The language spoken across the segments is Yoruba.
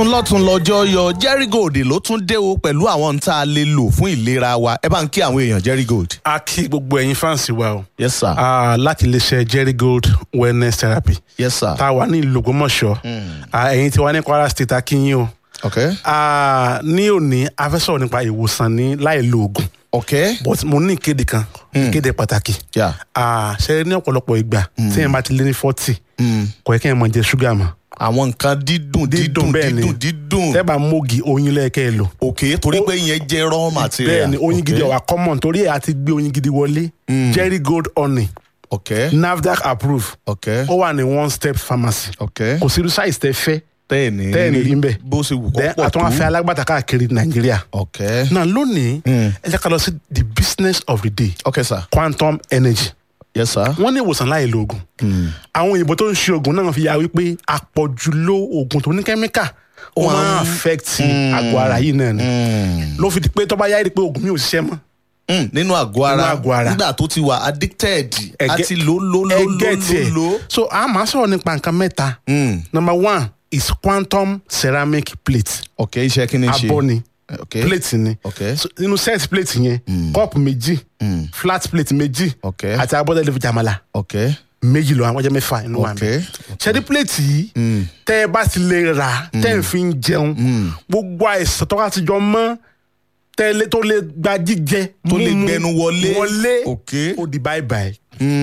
lọ́tún lọ́jọ́ yọ Jerry Gold ló tún dé o pẹ̀lú àwọn tá a lè lò fún ìlera wa ẹ bá ń kí àwọn èèyàn Jerry Gold. a kí gbogbo ẹ̀yin fáǹsì wa o yes sir Ah, láti iléeṣẹ́ Jerry Gold wellness therapy yes sir tá a wà ní ìlú Ògbómọ̀ṣọ́ Ah, ẹ̀yin tí wà ní Kwara state a kí yín o ok Ah, ní òní a fẹ́ sọ̀rọ̀ nípa ìwòsàn ní láì lo oògùn ok but mo ní ìkéde kan ìkéde pàtàkì yeah. Ah, ṣe ní ọ̀pọ̀lọpọ̀ ìgbà tí ẹ̀ bá ti lé ní forty kò yẹ kí ẹ̀ máa jẹ ṣúgà mọ́ àwọn nǹkan dídùn dídùn bẹ́ẹ̀ ni. dídùn dídùn tẹ́ bá mógi oyin lẹ́ẹ̀kẹ́ ẹ lò ok torí pé ìyẹn jẹ́ raw material bẹ́ẹ̀ ni oyin Ok. gidi ọ̀wà common torí ẹ̀ àti gbé oyin gidi wọlé Jerry Gold honey ok NAFDAC approve ok ó wà ní one step pharmacy ok kò sí irú size tẹ́ fẹ́ tẹ́ẹ̀ni tẹ́ẹ̀ni rí ń bẹ̀ bó ṣe wù kó Then pọ̀ tó àtúnwá fẹ́ alágbàtà káàkiri nàìjíríà ok náà lónìí ẹ jẹ́ ká lọ sí the business of the day ok sir quantum energy yes sir wọ́n ní ìwòsàn láì lo oògùn àwọn òyìnbó tó ń ṣe oògùn náà fi yà wípé àpọ̀jù lo oògùn tó ní kẹ́míkà ó máa ń affect àgọ́ ara yìí náà ni ló fi di pé tó bá yá rí pé oògùn mi ò ṣiṣẹ́ mọ́ Mm, nínú àgọ́ ara Nínú àgọ́ ara. nígbà tó ti wà addicted Ẹgẹ- àti lò lò lò ẹ lò get lò it. lò. so a máa sọ̀rọ̀ nípa nǹkan mẹ́ta Mm, number one is quantum ceramic plate ok iṣẹ́ kí ni ṣe abọ́ ni ok plate ni ok so, nínú set plate yẹn cup méjì Mm, flat plate méjì ok àti abọ́dẹ̀ lè fi jàmàlà ok méjì lọ àwọn ọjọ́ mẹ́fà inú wa ok mi ṣẹ́dí plate yìí Mm, tẹ́ ẹ bá ti lè rà tẹ́ ẹ fi ń jẹun mm. gbogbo àìsàn tó bá ti jọ mọ́ tẹ́lẹ̀ tó lè gba jíjẹ tó lè mímu, gbẹnu wọlé wọlé ok ó di bye bye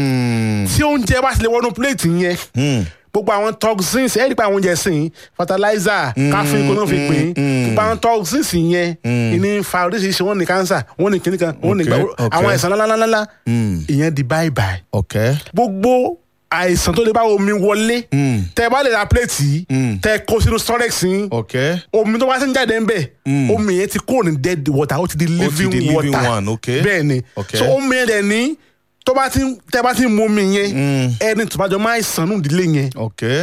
Mm, tí oúnjẹ bá ti lè wọnú plate yẹn mm, gbogbo àwọn toxins ẹ rí pé àwọn oúnjẹ sìn fertilizer káfíń kó náà fi pín gbogbo àwọn toxins yẹn ìní fa oríṣiríṣi wọn ní cancer wọn ní kíníkan wọn ní Ok, gbà ok. àwọn àìsàn ńláńláńlá mm, ìyẹn di bye bye ok gbogbo àìsàn tó lè bá omi wọlé Mm, tẹ bá lè ra plate yìí Mm. tẹ kó sínú storage yín ok omi tó bá ti ń jáde ń bẹ̀ omi yẹn ti kúrò ní dead water ó ti di living di living water one, ok. bẹ́ẹ̀ ni Ok. so omi yẹn dẹ̀ ní tó bá ti ń- tẹ bá ti ń mu omi yẹn ẹni tó bá jọ máa ń sànú ìdílé yẹn ok